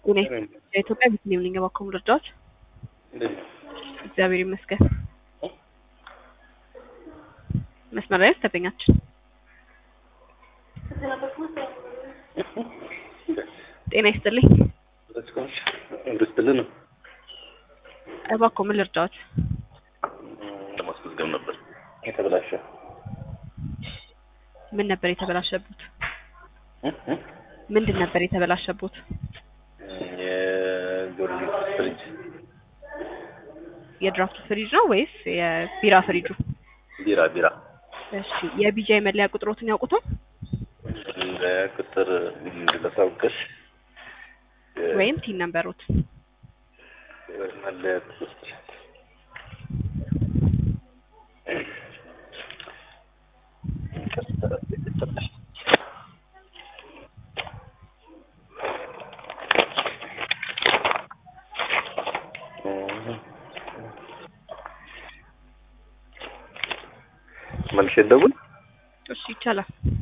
እኔ የኢትዮጵያ ሙስሊም ነኝ። እባክዎ ልርዳዎት? እግዚአብሔር ይመስገን። መስመር ላይ ተገኛችን። ጤና ይስጥልኝ። ስትልን እባክዎ ምን ልርዳዎት? ለማስመዝገብ ነበር የተበላሸ ምን ነበር የተበላሸቡት? ምንድን ነበር የተበላሸቡት? የጊዮርጊስ ፍሪጅ የድራፍት ፍሪጅ ነው ወይስ የቢራ ፍሪጁ? ቢራ ቢራ እሺ የቢጃይ መለያ ቁጥሮትን ያውቁታል? ቁጥር ለታውቀሽ ወይም ቲን ነምበሮት? መለያ ቁጥር መልሼ ልደውል? እሺ ይቻላል።